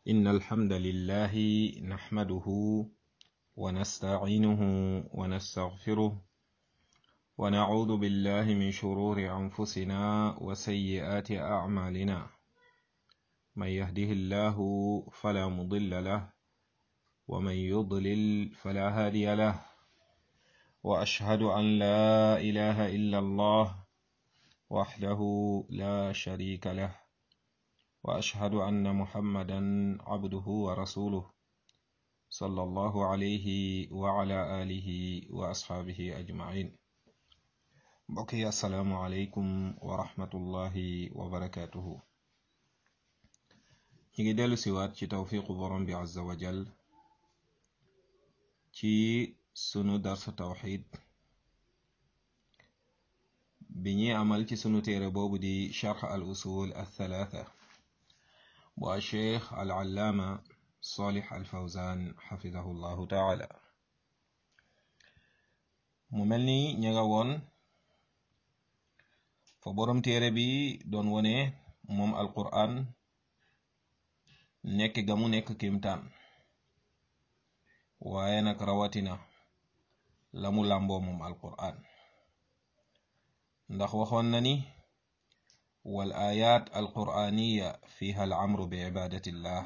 إن الحمد لله نحمده ونستعينه ونستغفره ونعوذ بالله من شرور أنفسنا وسيئات أعمالنا من يهده الله فلا مضل له ومن يضلل فلا هادي له وأشهد أن لا إله إلا الله وحده لا شريك له وأشهد أن محمدا عبده ورسوله صلى الله عليه وعلى آله وأصحابه أجمعين بقي السلام عليكم ورحمة الله وبركاته نيجي ديلو سيوات ci tawfiqu borom bi azza wa jal ci sunu darsu tawxid bi ñuy amal ci sunu téere boobu di charx al usul al thalatha bu a cheikh al allaama salih al fawzan xafidahu llahu taala mu mel ni ña nga woon fa borom téere bi doon wone moom al quran nekk ga mu nekk kimtaan waaye nag rawatina la mu làmboo moom alquran ndax waxoon na ni wal ayat alquraniya fiha al amru bi ibadatillah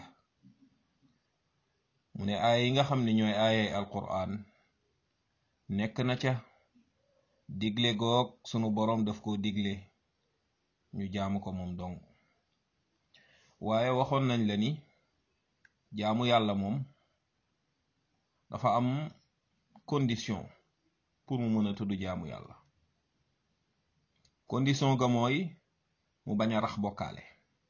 mu ne aaya yi nga xam ne ñooy aayay alquran nekk na ca digle goog sunu boroom daf ko digle ñu jaamu ko moom dong waaye waxoon nañ la ni jaamu yàlla moom dafa am condition pour mu mën a tudd jaamu yàlla condition ga mooy mu bañ a rax bokkaale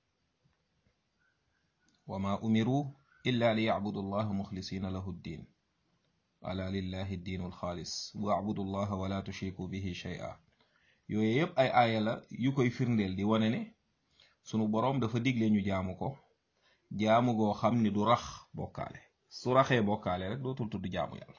wa ma umiru illa li yacbudu llaha muxlisina lahu ddin ala lillahi ddiinu alxaalis wacbudu llaha wala tushriku bihi shay'a yooyu yépp ay aaya la yu koy firndeel di wane ne sunu boroom dafa digle ñu jaamu ko jaamu goo xam ni du rax bokkaale su raxee bokkaale rek dootul tudd jaamu yàlla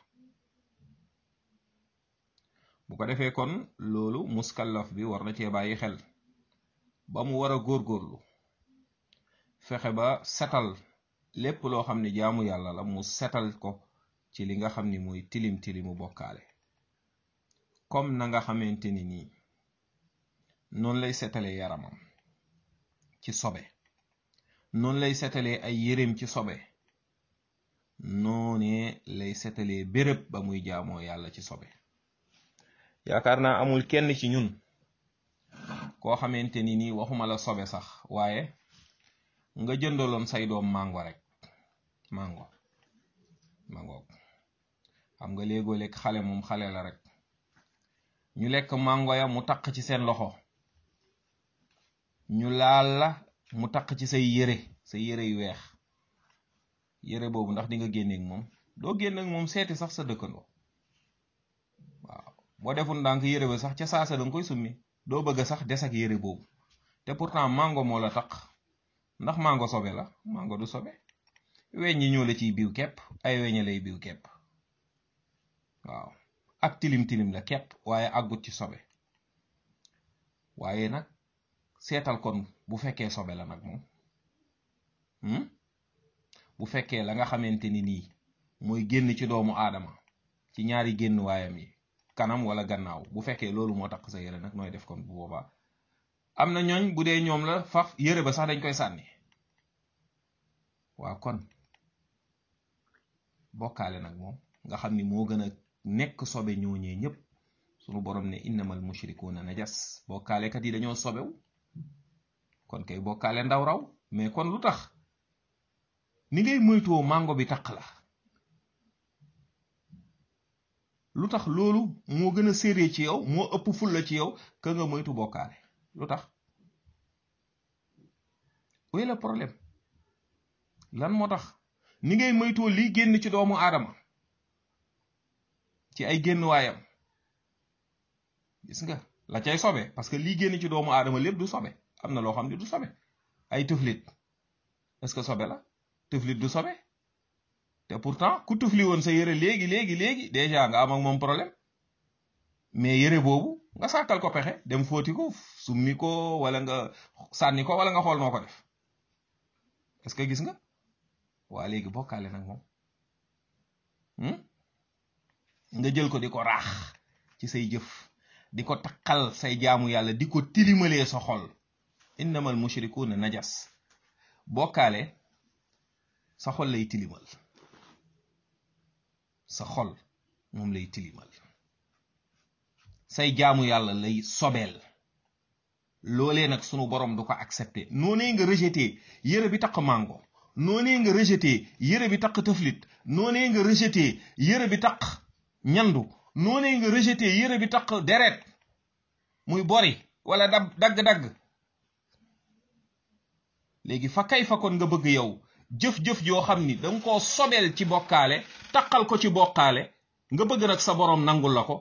bu ko defee kon loolu muskallaf bi war na cee bàyyi xel ba mu war a góorgóorlu fexe ba setal lépp loo xam ne jaamu yàlla la mu setal ko ci li nga xam ni mooy tilim tilimu bokkaale comme na nga xamante ni nii noonu lay setalee yaramam ci sobe noonu lay setalee ay yéreem ci sobe noonee lay setalee béréb ba muy jaamoo yàlla ci sobe yaakaar naa amul kenn ci ñun koo xamante ni nii waxuma la sobe sax waaye nga jëndaloon say doom mango rek mango mango xam nga léegoo lekk xale moom xale la rek ñu lekk mango ya mu taq ci seen loxo ñu laal la mu taq ci say yére say yére yu weex yére boobu ndax di nga génneeg moom doo génneeg moom seeti sax sa dëkkandoo waaw boo deful ndànk yére ba sax ca saasa danga koy summi doo bëgg sax des ak yére boobu te pourtant mango moo la taq ndax mango sobe la mango du sobe weñ ñi ñoo la ciy biw kepp ay weña lay biw kepp waaw ak tilim tilim la kepp waaye àggut ci sobe waaye nag seetal kon bu fekkee sobe la nag moom bu fekkee la nga xamante ni nii mooy génn ci doomu aadama ci ñaari génn waayam yi kanam wala gannaaw bu fekkee loolu moo tax sa yére nag nooy def kon bu boobaa am na ñooñ bu dee ñoom la faf yére ba sax dañ koy sànni waaw kon bokkaale nag moom nga xam ni moo gën a nekk sobe ñooñee ñépp sunu borom ne innamal mushrikuuna najas bokkaalekat yi dañoo sobew kon kay bokkaale ndaw raw mais kon lu tax ni ngay moytoo mango bi taq la lu tax loolu moo gën a séré ci yow moo ëpp fulla ci yow ka nga moytu bokkaale lu tax oui le problème lan moo tax ni ngay moytoo lii génn ci doomu aadama ci ay génn waayam gis nga la cay sobe parce que lii génn ci doomu aadama lépp du sobe am na loo xam ne du sobe ay tuflit est-ce que sobe la tuflit du sobe te pourtant ku tufli woon sa yére léegi léegi léegi déjà nga am ak moom problème mais yére boobu nga sàkkal ko pexe dem fóoti ko summi ko wala nga sànni ko wala nga xool noo ko def est-ce que gis nga waa léegi bokkaale nag moom nga jël ko di ko raax ci say jëf di ko takkal say jaamu yàlla di ko tilimalee sa xol innamal mushrikuuna najas bokkaale sa xol lay tilimal sa xol moom lay tilimal say jaamu yàlla lay sobeel loolee nag sunu borom du ko accepté noonee nga rejeté yére bi taq mango noonee nga rejeté yére bi taq tëflit noonee nga rejeté yére bi taq ñandu noonee nga rejeté yére bi taq deret muy bori wala dab dagg-dagg léegi fa kay fa kon nga bëgg yow jëf-jëf joo xam ni danga koo sobeel ci bokkaale taqal ko ci bokkaale nga bëgg nag sa boroom nangul la ko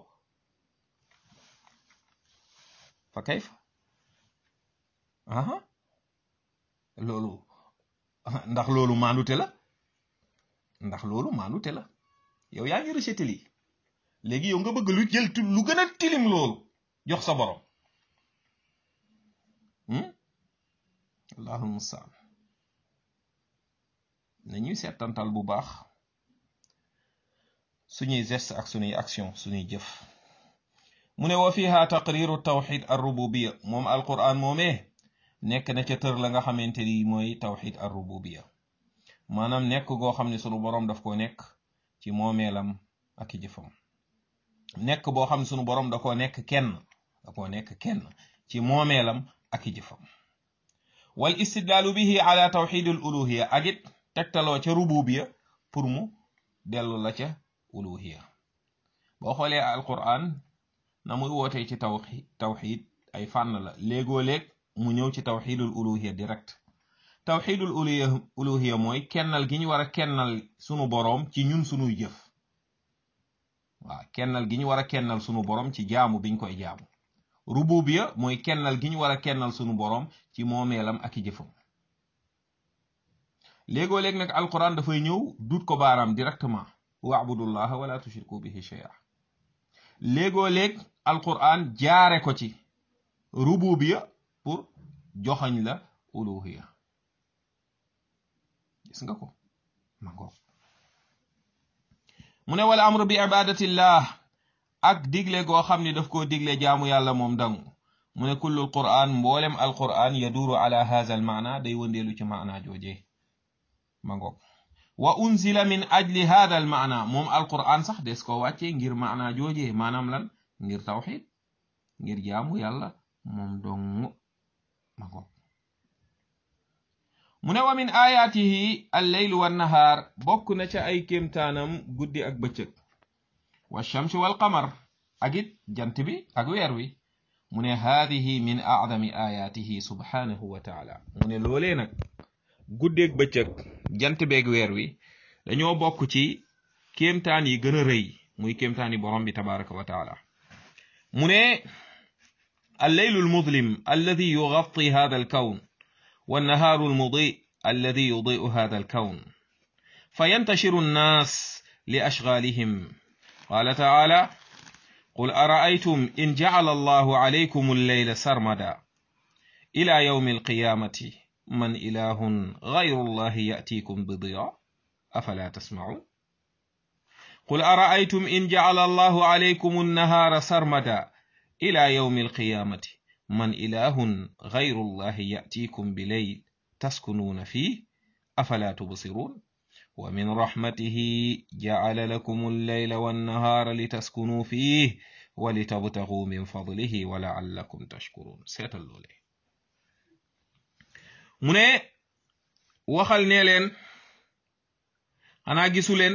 fa kay fa aha loolu ndax loolu maandute la ndax loolu maandute la yow yaa ngi rejeté lii léegi yow nga bëgg lu jël lu gën a tilim loolu jox sa borom allahul mustaan nañuy seetantal bu baax suñuy geste ak suñuy action suñuy jëf mu ne wa fiha taqriru tawxid ar rububiya moom alquran moomee nekk na ca tër la nga xamante ni mooy tawxid ar rububiya maanaam nekk goo xam ne sunu boroom daf ko nekk ci moomeelam ak i jëfam nekk boo xam ne sunu boroom da koo nekk kenn da koo nekk kenn ci moomeelam ak i jëfam wal istidlaalu bihi ala tawxid al uluhiya ak it tegtaloo ca rububiya pour mu dellu la ca uluhiya boo xoolee alquran na muy wootee ci tawxid tawxid ay fànn la léegoo léeg mu ñëw ci tawxidul uluhiya direct tawxidul uluhiya uluhiya mooy kennal gi ñu war a kennal sunu boroom ci ñun sunuy jëf waaw kennal gi ñu war a kennal sunu boroom ci jaamu biñ koy jaamu rububiya mooy kennal gi ñu war a kennal sunu boroom ci moomeelam ak i jëfam léegoo léeg nag alquran dafay ñëw dut ko baaraam directement waabudullaha wala tushriku bihi shay'a léegoo léeg alquran jaare ko ci rububiya pour joxañ la uluhiya gis nga ko mango mu ne wala amru bi ibadatillah ak digle goo xam ni daf koo digle jaamu yàlla moom dangu mu ne kullul quran mboolem alquran yaduru ala hadha al maana day wëndeelu ci maana jooje mango wa unzila min ajli hadha al maana moom alquran sax des ko wàcce ngir maana jooje maanaam lan ngir tawxid ngir jaamu yàlla moom dong mango mu ne wa min ayaatihi alleylu wannahaar bokk na ca ay kéemtaanam guddi ak bëccëg wa shamsi wal qamar ak it jant bi ak weer wi mu ne haadihi min acdami ayaatihi subhanahu wa taala mu ne loolee nag guddeeg bëccëg jant beeg weer wi dañoo bokk ci kéemtaan yi gën a rëy muy kéemtaan yi borom bi tabaraka wa taala mu ne alleylu almudlim alladi yugatti hada alkawn والنهار المضيء الذي يضيء هذا الكون فينتشر الناس لأشغالهم قال تعالى قل أرأيتم إن جعل الله عليكم الليل سرمدا إلى يوم القيامة من إله غير الله يأتيكم بضياء أفلا تسمعون قل أرأيتم إن جعل الله عليكم النهار سرمدا إلى يوم القيامة من إله غير الله يأتيكم بليل تسكنون فيه أفلا تبصرون ومن رحمته جعل لكم الليل والنهار لتسكنوا فيه ولتبتغوا من فضله ولعلكم تشكرون سيت اللولي mu ne waxal nee leen xanaa gisu leen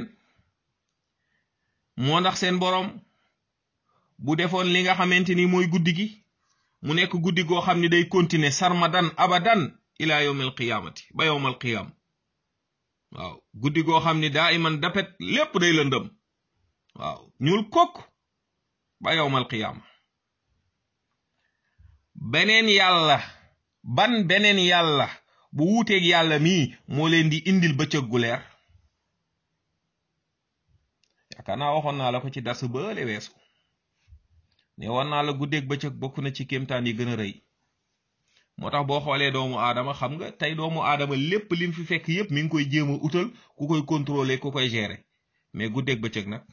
moo ndax seen boroom bu defoon li nga xamante ni mooy guddi gi mu nekk guddi goo xam ne day continuer sarmadan abadan ila yawmil qiyamati ba yawmal qiyam waaw guddi goo xam ne daa iman dapet lépp day lëndëm waaw ñuul kokk ba yawmal qiyam beneen yàlla ban beneen yàlla bu wuuteeg yàlla mii moo leen di indil bëccëg gu leer yaakaar naa waxoon naa la ko ci dars bële weesu ne war naa la guddeeg bëccëg bokk na ci kéemtaan yi gën a rëy moo tax boo xoolee doomu aadama xam nga tey doomu aadama lépp lim fi fekk yépp mi ngi koy jéem a utal ku koy contrôler ku koy gérer mais guddeeg bëccëg nag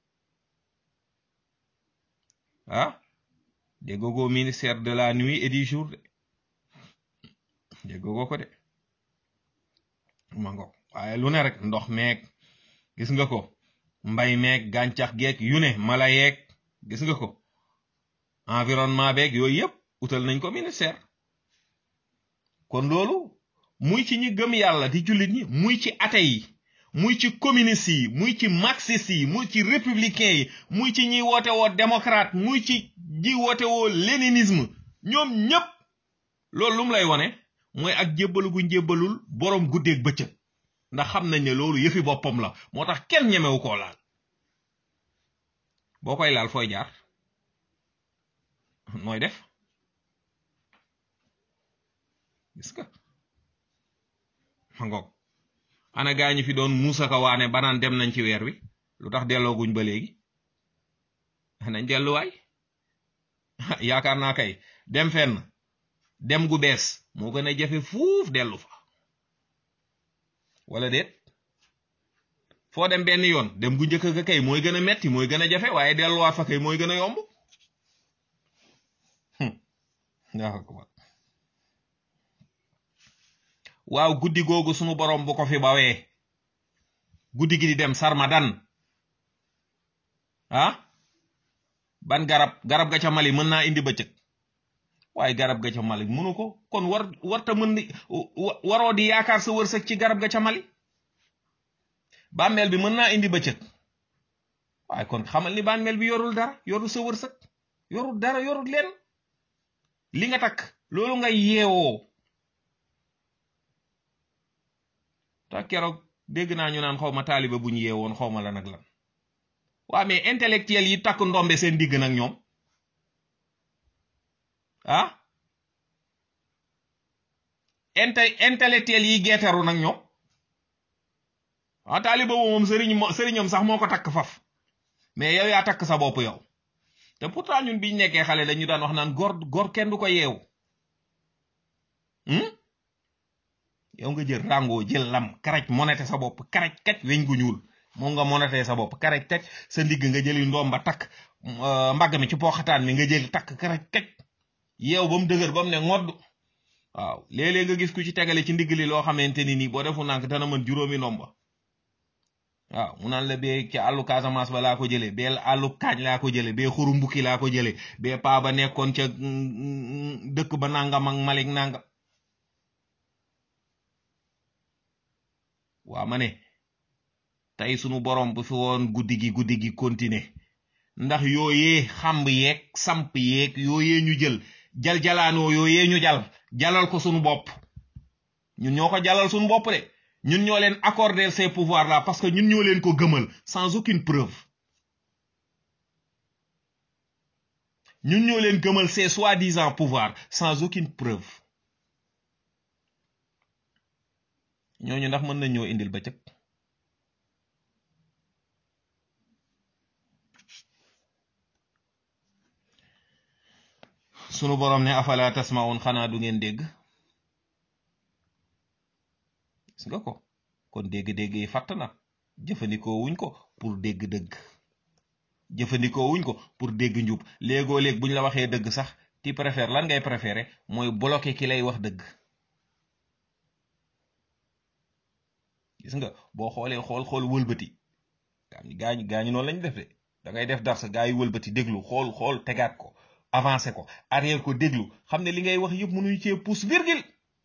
ah déggoo ko ministère de la nuit et du jour de déggoo ko de ma ngo waaye lu ne rek ndox meeg gis nga ko mbay meeg gàncax geeg yu ne mala yeeg gis nga ko environnement beeg yooyu yépp utal nañ ko ministère kon loolu muy ci ñi gëm yàlla di jullit ñi muy ci athée yi muy ci communiste yi muy ci marxiste yi muy ci républicain yi muy ci ñi woote woo démocrate muy ci ñi woote woo léninisme ñoom ñépp loolu lu mu lay wone mooy ak jébbalu gu njébbalul boroom guddeeg bëccëg ndax xam nañ ne loolu yëfi boppam la moo tax kenn ñemewu koo laal boo koy laal fooy jaar nooy def gis nga ma ngoog ana gaa ñi fi doon muusa ka waane banaan dem nañ ci weer wi lu tax dellooguñ ba léegi nañ delluwaay yaakaar naa kay dem fenn dem gu bees moo gën a jafe fuuf dellu fa wala déet foo dem benn yoon dem gu njëkk ga kay mooy gën a metti mooy gën a jafe waaye delluwaat fa kay mooy gën a yomb waaw guddi googu sunu borom bu ko fi bawee guddi gi di dem sarmadan ah ban garab garab ga ca Mali mën naa indi bëccëg waaye garab ga ca Mali mënu ko kon war warta mën di waroo di yaakaar sa wërsëg ci garab ga ca Mali bàmmeel bi mën naa indi bëccëg waaye kon xamal ni bàmmeel bi yorul dara yorul sa wërsëg yorul dara yorul leen li nga takk loolu nga yeewoo ta keroog dégg naa ñu naan xaw ma taaliba bu ñu yeewoon xaw ma la nag lan waa mais intellectuel yi takk ndombe seen digg nag ñoom ah inte intellectuel yi geetaru nag ñoom ah taaliba bu moom sëriñ sëriñam sax moo ko takk faf mais yow yaa takk sa bopp yow te pourtant ñun biñ nekkee xale dañu daan wax naan góor góor kenn du ko yeewu yow nga jël rango jël lam karaj monete sa bopp karaj kaj weñ gu ñuul moom nga monete sa bopp karaj kaj sa ndigg nga jëli ndoom ba takk mbagg mi ci poxataan mi nga jël takk karaj kaj yeew ba mu dëgër ba mu ne ngodd waaw léeg-léeg nga gis ku ci tegale ci ndigg li loo xamante ni nii boo defu nànk dana mën juróomi ndomba waaw mu naan la bee ci àllu Casamance ba laa ko jële bee àllu kaañ laa ko jële bee xuru mbukki laa ko jële bee paa ba nekkoon ca dëkk ba nangam ak malik nangam waa ma ne tey sunu borom bu fi woon guddi gi guddi gi continuer ndax yooyee xamb yeeg samp yeeg yooyee ñu jël jal jalaanoo yooyee ñu jal jalal ko sunu bopp ñun ñoo ko jalal sunu bopp de ñun ñoo leen accorder ces pouvoirs là parce que ñun ñoo leen ko gëmal sans aucune preuve ñun ñoo leen gëmal ces soi-disant pouvoirs sans aucune preuve ñooñu ndax mën nañ ñoo indil bëccëg sunu borom ne afala tasmaun xanaa du ngeen dégg gis nga ko kon dégg-dégg yi fàtt na jëfandikoo wuñ ko pour dégg dëgg jëfandikoo wuñ ko pour dégg njub léegoo léeg buñ la waxee dëgg sax ti préfère lan ngay préféré mooy bloqué ki lay wax dëgg gis nga boo xoolee xool xool wëlbati gaañu gaañu noonu lañ def de da ngay def dar sa gaa yi wëlbati déglu xool xool tegaat ko avancé ko arrière ko déglu xam ne li ngay wax yëpp mënuñu cee pousse virgule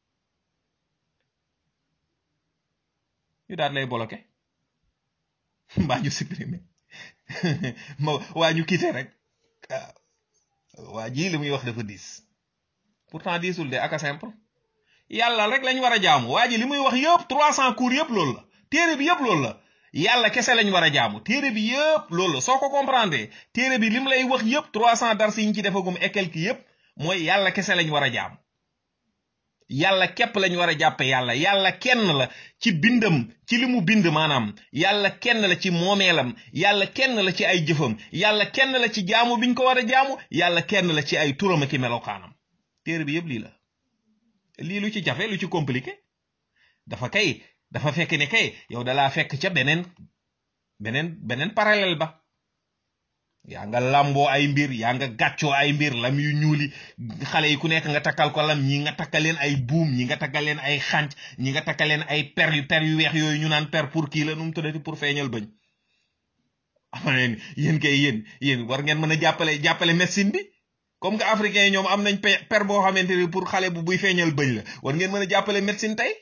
ñu daal lay bloqué mbaa ñu supprimer ma waa ñu quitté rek waa ji li muy wax dafa diis pourtant diisul de aka simple yàlla rek lañ war a jaamu waa ji li muy wax yëpp trois cent cours yëpp loolu la téere bi yëpp loolu la yàlla kese lañ war a jaamu téere bi yëpp loolu la soo ko comprendre téere bi lim lay wax yëpp trois cent dars yi ñu ci defagum et quelque yëpp mooy yàlla kese lañ war a jaamu yàlla képp lañ war a jàppe yàlla yàlla kenn la ci bindam ci li mu bind maanaam yàlla kenn la ci moomeelam yàlla kenn la ci ay jëfam yàlla kenn la ci jaamu biñ ko war a jaamu yàlla kenn la ci ay turam ak melokaanam téere bi yëpp lii la lii lu ci jafe lu ci compliqué dafa kay dafa fekk ne kay yow dalaa fekk ca beneen beneen beneen parallèle ba yaa nga làmboo ay mbir yaa nga gàccoo ay mbir lam yu ñuuli xale yi ku nekk nga takkal ko lam ñi nga takkal leen ay buum ñi nga takkal leen ay xànc ñi nga takkal leen ay per yu per yu weex yooyu ñu naan per pour kii la nu mu tuddati pour feeñal bëñ ama leen yéen kay yéen yéen war ngeen mën a jàppale jàppale médecine bi comme que africain yi ñoom am nañ per boo xamante ni pour xale bu buy feeñal bëñ la war ngeen mën a jàppale médecine tey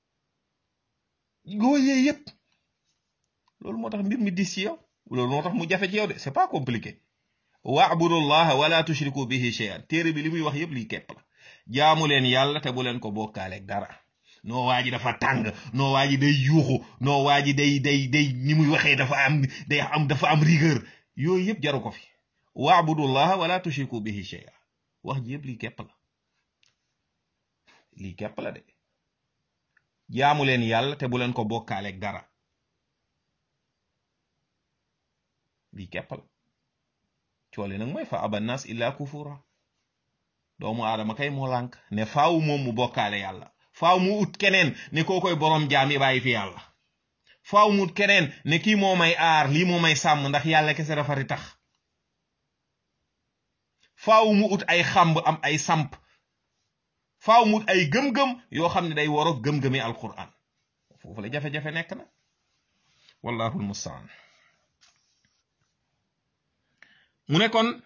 góor yee yépp loolu moo tax mbir mi dis ci yow loolu moo tax mu jafe ci yow de c'est pas compliqué waabudullaha wala tushriku bihi shay'an téere bi li muy wax yépp liy kepp la jaamu leen yàlla te bu leen ko bokkaaleeg dara noo waa ji dafa tàng noo waa ji day yuuxu noo waa ji day day day ni muy waxee dafa am day am dafa am rigueur yooyu yépp jaru ko fi waabudullaha wala tushriku bihi shay'an wax ji yépp liy kepp la lii kepp la de jaamu leen yàlla te bu leen ko bokkaaleeg dara lii kepp la coole nag mooy fa abannas illa kufura doomu aadama kay moo lànk ne faaw moom mu bokkaale yàlla faaw mu ut keneen ne koo koy boroom jaam yi bàyyi fi yàlla faaw mu ut keneen ne kii moo may aar lii moo may sàmm ndax yàlla kese dafari tax faaw mu ut ay xamb am ay samp faaw mu ut ay gëm-gëm yoo xam ne day waroog gëm-gëmi alquran foofu la jafe-jafe nekk na wallahu almustaan mu ne kon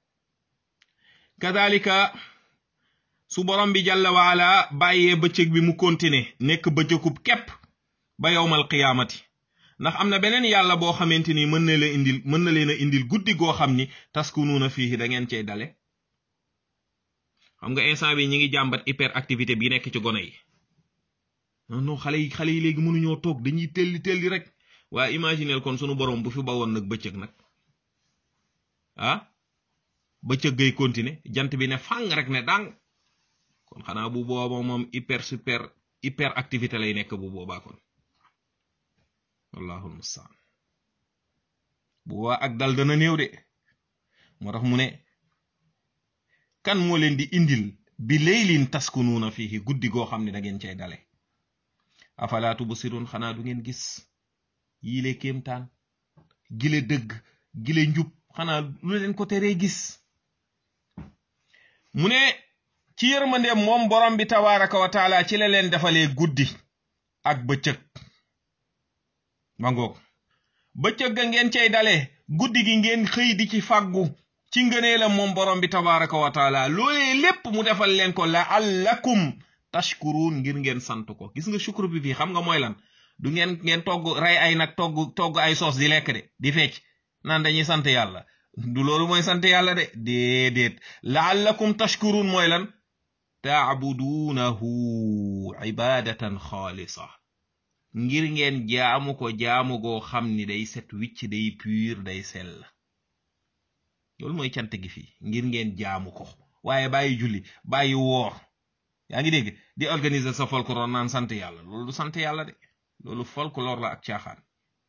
kadalika su borom bi jàlla waala bàyyee bëccëg bi mu continuer nekk bëccëgub képp ba yowmal qiyaamati ndax am na beneen yàlla boo xamante ni mën na leen indil mën na leen a indil guddi goo xam ni taskunuuna fii da ngeen cey dale xam nga instant bi ñi ngi jàmbat hyperactivité bi nekk ci gone yi non non xale yi xale yi léegi mënuñoo toog dañuy telli telli rek waaye imagineel kon sunu borom bu fi bawoon nag bëccëg nag ah bëccëg gay continuer jant bi ne fang rek ne dang kon xanaa bu booba moom hyper super hyper activité lay nekk bu boobaa kon wallahul mustaan bu boobaa ak dal dana néew de moo tax mu ne kan moo leen di indil bi leylin taskunuuna fihi guddi goo xam ne da ngeen cay dale afalaa tubsirun xanaa du ngeen gis yile kéemtaan gile dëgg gile njub xanaa lu leen ko teree gis mu ne ci yërmande moom borom bi tabaraka wa taala ci la leen defalee guddi ak bëccëg ma ngoog bëccëg ga ngeen cay dale guddi gi ngeen xëy di ci fàggu ci ngëneelam moom borom bi tabaraka wa taala loolee lépp mu defal leen ko la allakum tashkurun ngir ngeen sant ko gis nga shukru bi fii xam nga mooy lan du ngeen ngeen togg rey ay nag togg togg ay soos di lekk de di fecc naan dañuy sant yàlla du loolu mooy sant yàlla de déedéet laallakum tashkurun mooy lan taabuduunahu ibadatan xaalisa ngir ngeen jaamu ko jaamu goo xam ni day set wicc day pur day sell loolu mooy cant gi fii ngir ngeen jaamu ko waaye bàyyi julli bàyyi woor yaa ngi dégg di organiser sa folklore naan sant yàlla loolu du sant yàlla de loolu folklore la ak caaxaan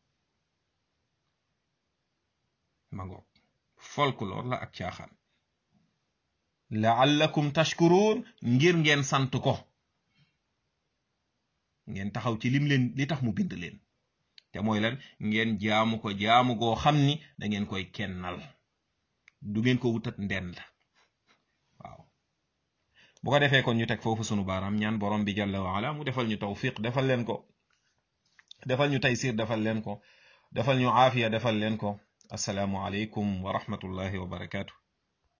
ma ngoog folklore la ak caaxaan laallakum tashkurun ngir ngeen sant ko ngeen taxaw ci lim leen li tax mu bind leen te mooy lan ngeen jaamu ko jaamu goo xam ni da ngeen koy kennal du ngeen ko wutat ndend waaw bu ko defee kon ñu teg foofu sunu baaraam ñaan borom bi jalla wa ala mu defal ñu tawfiq defal leen ko defal ñu taysir defal leen ko defal ñu aafiya defal leen ko assalaamu aleykum wa rahmatullahi wa barakaatu